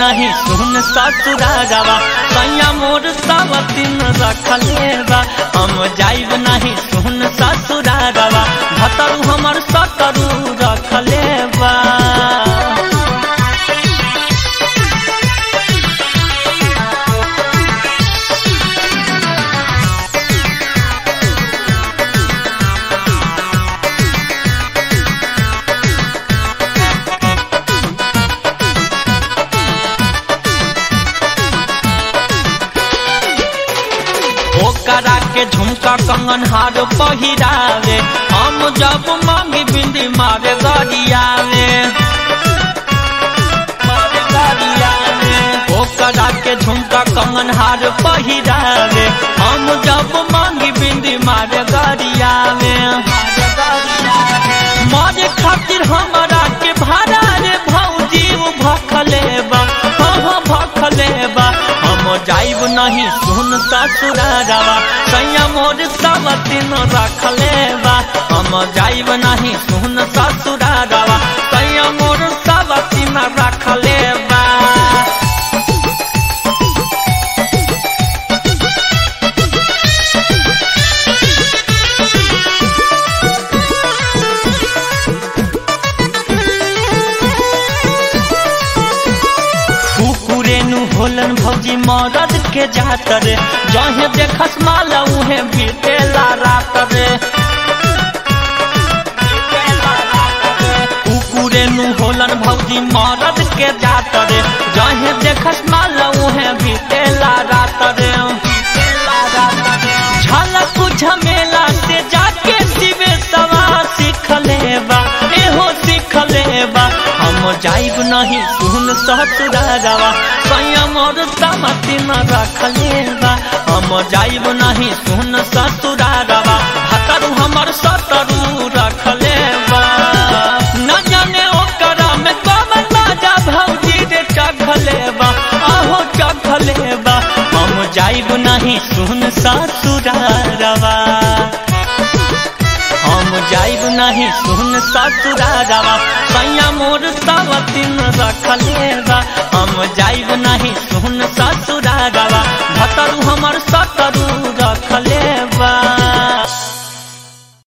नहीं सुन ससुरारवा सैया मोर सावतीन रखले बा हम जाइब नहीं सुन ससुरारवा भतरू हमर सतरू रखले बा ओकरा के झुमका कंगन हार पहिरावे हम जब मांगी बिंदी मारे गरियावे मारे गरियावे ओकरा के झुमका कंगन हार पहिरावे हम जब मांगी बिंदी मारे गरियावे मारे खातिर हमारा के भाड़ा रे भौजी भखले बा हाँ हाँ भखले बा हम जाइब नहीं सुन ससुरारवा सैया मोर सावतीन रखले बा हम जाइब नहीं सुन ससुरारवा सैया मोर सावतीन रखले बा कुकुरेनु होलन भौजी मरद के जात रे जहे देखस माला उहे बीतेला रात रे कुकुरेनु होलन भौजी मरद के जात रे जहे देखस माला उहे बीतेला रात रे झलक झमेला से जाके शिवे सवा सीख लेबा एहो सीख लेबा हम जाइब नहीं सुन ससुरारवा सैया मोर समति न रख लेबा हम जाइब नहीं सुन ससुरारवा भतरू हमर सतरू रख लेबा न जाने ओकरा में कमन राजा भौजी रे चघलेबा आहो चघलेबा हम जाइब नहीं सुन ससुरारवा हम जाइब नहीं सुन ससुरारवा सैया मोर सावतीन रखले बा हम जाइब नहीं सुन ससुरारवा भतरू हमर सतरू